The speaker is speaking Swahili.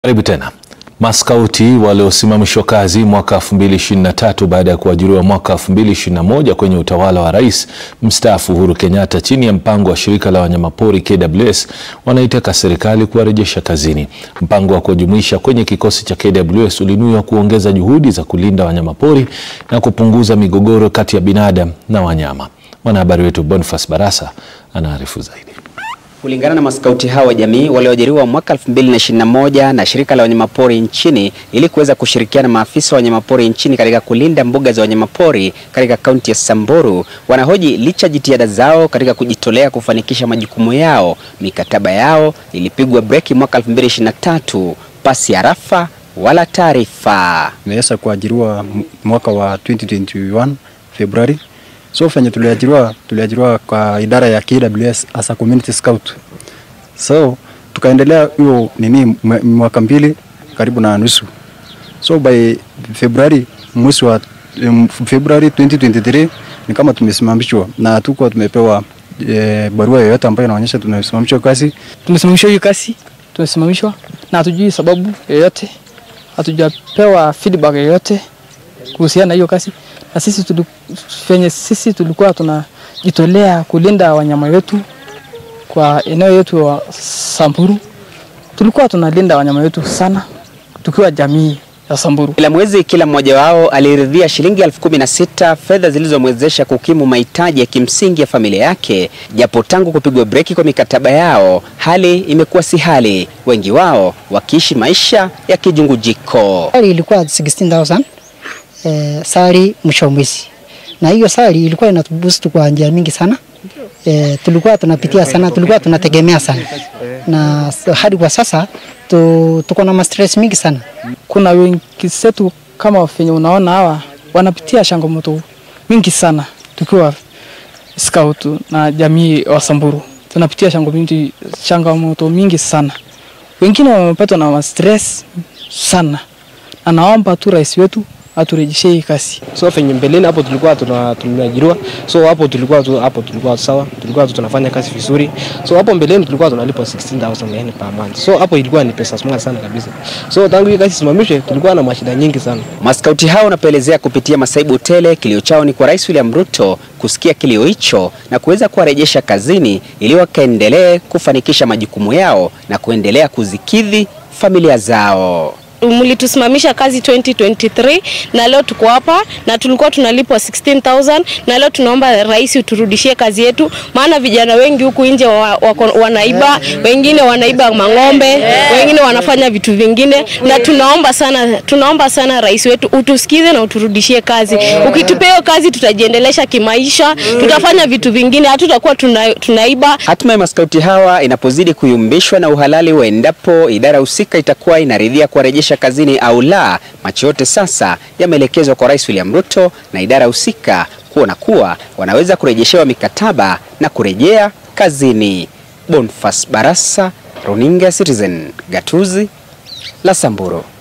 Karibu tena. Maskauti waliosimamishwa kazi mwaka 2023 baada ya kuajiriwa mwaka 2021 kwenye utawala wa Rais mstaafu Uhuru Kenyatta chini ya mpango wa shirika la wanyamapori KWS wanaitaka serikali kuwarejesha kazini. Mpango wa kuwajumuisha kwenye kikosi cha KWS ulinuiwa kuongeza juhudi za kulinda wanyamapori na kupunguza migogoro kati ya binadamu na wanyama. Mwanahabari wetu Boniface Barasa anaarifu zaidi. Kulingana na maskauti hao wa jamii walioajiriwa mwaka 2021 na shirika la wanyamapori nchini ili kuweza kushirikiana na maafisa wa wanyamapori nchini katika kulinda mbuga za wanyamapori katika kaunti ya Samburu, wanahoji licha jitihada zao katika kujitolea kufanikisha majukumu yao, mikataba yao ilipigwa breki mwaka 2023 pasi ya rafa wala taarifa. Nimeweza kuajiriwa mwaka wa 2021 Februari. So fenye tuliajiriwa tuliajiriwa kwa idara ya KWS as a community scout. So tukaendelea hiyo nini mwaka mbili karibu na nusu. So by Februari mwezi wa um, Februari 2023 ni kama tumesimamishwa na tuko tumepewa e, barua yoyote ambayo inaonyesha tumesimamishwa kazi. Tumesimamishwa hiyo kazi, tumesimamishwa na hatujui sababu yoyote, hatujapewa feedback yoyote kuhusiana na hiyo kazi na sisi tuli, venye sisi tulikuwa tunajitolea kulinda wanyama wetu kwa eneo yetu wa Samburu, tulikuwa tunalinda wanyama wetu sana tukiwa jamii ya Samburu. Kila mwezi kila mmoja wao aliridhia shilingi elfu kumi na sita fedha zilizomwezesha kukimu mahitaji ya kimsingi ya familia yake, japo tangu kupigwa breki kwa mikataba yao hali imekuwa si hali, wengi wao wakiishi maisha ya kijungujiko. Hali ilikuwa 16000 eh, sari mwisho wa mwezi, na hiyo sari ilikuwa inatuboost kwa njia mingi sana. Eh, tulikuwa tunapitia sana, tulikuwa tunategemea sana, na hadi kwa sasa tu, tuko na stress mingi sana. Kuna wengi zetu kama venye unaona hawa wanapitia changamoto mingi sana, tukiwa scout na jamii wa Samburu tunapitia changamoto mingi sana, wengine wamepatwa na stress sana, na naomba tu rais wetu aturejeshe hii kazi. So venye mbeleni hapo tulikuwa tuna tumeajiriwa, so hapo tulikuwa tu, hapo tulikuwa sawa, tulikuwa tu tunafanya kazi vizuri. So hapo mbeleni tulikuwa tunalipwa 16000 yani per month. So hapo ilikuwa ni pesa smart sana kabisa. So tangu hii kazi simamishwe, tulikuwa na mashida nyingi sana. Maskauti hao wanapelezea kupitia masaibu tele, kilio chao ni kwa Rais William Ruto kusikia kilio hicho na kuweza kuwarejesha kazini ili wakaendelee kufanikisha majukumu yao na kuendelea kuzikidhi familia zao mlitusimamisha kazi 2023 na leo tuko hapa na tulikuwa tunalipwa 16000 na leo tunaomba rais uturudishie kazi yetu, maana vijana wengi huku nje wa, wa, wanaiba, wengine wanaiba mang'ombe, wengine wanafanya vitu vingine, na tunaomba sana, tunaomba sana rais wetu utusikize na uturudishie kazi. Ukitupea kazi, tutajiendelesha kimaisha, tutafanya vitu vingine, hatutakuwa tuna, tunaiba. Hatima ya maskauti hawa inapozidi kuyumbishwa na uhalali wa endapo idara husika itakuwa inaridhia kuwarejesha kazini au la, macho yote sasa yameelekezwa kwa Rais William Ruto na idara husika kuona kuwa wanaweza kurejeshewa mikataba na kurejea kazini. Boniface Barasa, Runinga Citizen, gatuzi la Samburu.